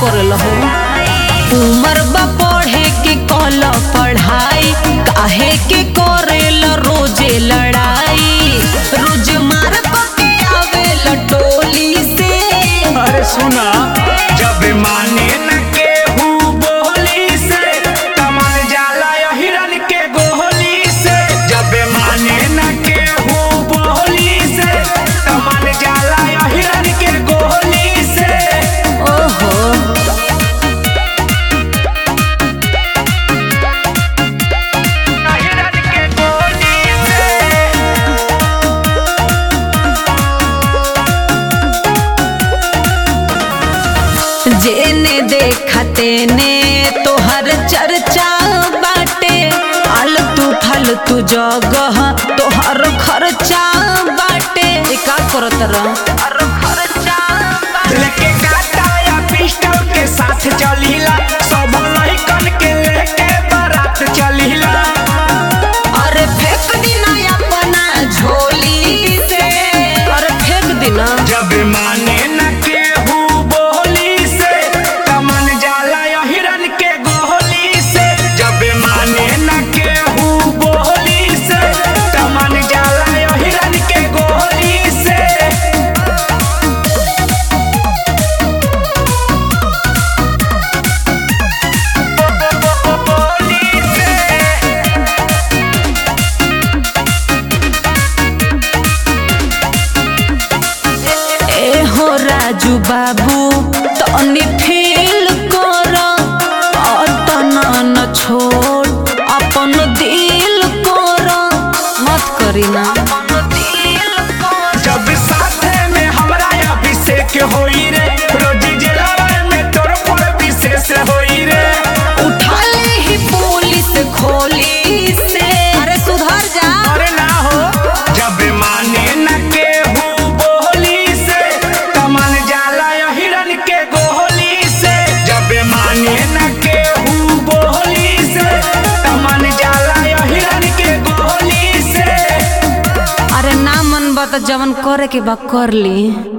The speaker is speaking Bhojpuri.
करल हो उमर बा पढ़े के कल पढ़ाई काहे के करेल रोजे लड़ाई रोज मार के आवेल टोली से अरे सुना जब माने न केहू बोली से कमल जाला यो हिरन के गोली से जब माने न केहू बोली से कमल जाला यो हिरन के गोली से ओहो हिरन के गोली से जेने देखते ने तोहर चर्चा बाटे आलतू फालतू जगह तोहर खर्चा बाटे ए का करत रह लेके काटा या पिस्टल के साथ चलीला सब लहिकन के लेके बारात चलीला अरे फेंक दिना अपना झोली से अरे फेंक दिना जब माने न केहू बोली से कमन जाला या हिरन के गोली से जब माने न केहू बोली से कमन जाला या हिरन के गोली से गोली से ए हो राजू बाबू तनी फील कर अतना न छोड़ अपन दिल कर मत करी ना जब साथे में हमरा अभिषेक होई रे रोज जिलावा में तोर पर विशेष होई रे उठा ले ही पुलिस खोली से अरे सुधर जा अरे ना हो जब माने न केहू बोली से कमल जाला या हिरन के गोली से जब माने न केहू बोली से कमल जाला या हिरन के गोली से अरे ना मन बता जवन करे के बा कर ली